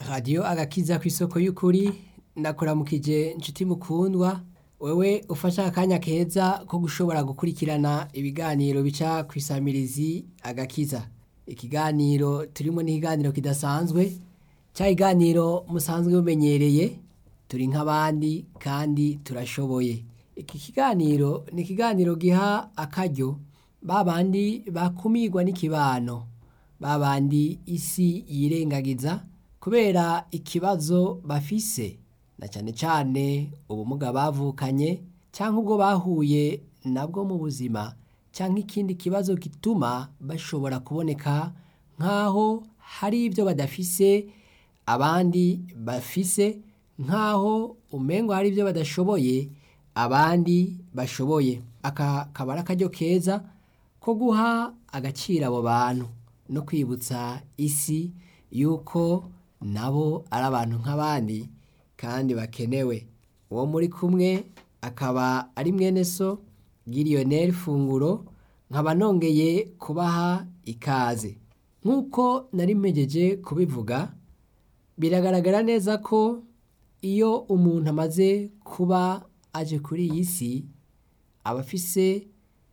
radiyo agakiza ku isoko y'ukuri ndakuramukije inshuti mukundwa wewe ufashe akanya keza ko gushobora gukurikirana ibiganiro bica ku isamirizi agakiza ikiganiro turimo n'ikiganiro kidasanzwe cya kiganiro musanzwe mumenyereye turi nk'abandi kandi turashoboye iki kiganiro ni ikiganiro giha akaryo ba bandi bakumirwa n'ikibano ba bandi isi yirengagiza kubera ikibazo bafise na cyane cyane ubumuga bavukanye cyangwa ubwo bahuye nabwo mu buzima cyangwa ikindi kibazo gituma bashobora kuboneka nk'aho hari ibyo badafise abandi bafise nk'aho umengo hari ibyo badashoboye abandi bashoboye aka kaba ari akaryo keza ko guha agaciro abo bantu no kwibutsa isi yuko nabo ari abantu nk'abandi kandi bakenewe uwo muri kumwe akaba ari mwene so giriyoneri funguro nkaba nongeye kubaha ikaze nk'uko nari mpegeje kubivuga biragaragara neza ko iyo umuntu amaze kuba aje kuri iyi si aba afise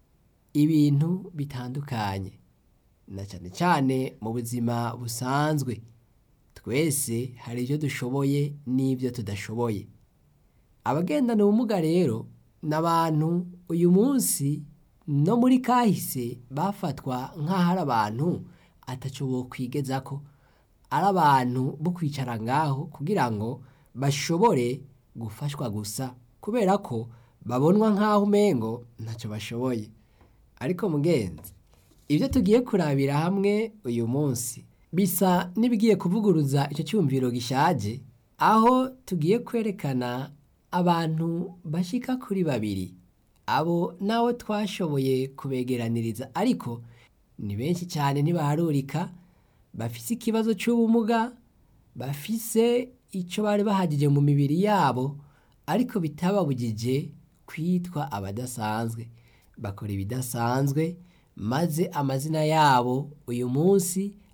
ibintu bitandukanye na cyane cyane mu buzima busanzwe twese hari ibyo dushoboye n'ibyo tudashoboye abagendana ubumuga rero ni abantu uyu munsi no muri kahise bafatwa nk'aho ari abantu ataco kwigeza ko ari abantu bo kwicara ngaho kugira ngo bashobore gufashwa gusa kubera ko babonwa nk'aho umengo ntacyo bashoboye ariko mugenzi ibyo tugiye kurabira hamwe uyu munsi bisa n'ibigiye kuvuguruza icyo cyumviro gishaje aho tugiye kwerekana abantu bashyika kuri babiri abo nawe twashoboye kubegeraniriza ariko ni benshi cyane ntibaharurika bafise ikibazo cy'ubumuga bafise icyo bari bahagije mu mibiri yabo ariko bitababujije kwitwa abadasanzwe bakora ibidasanzwe maze amazina yabo uyu munsi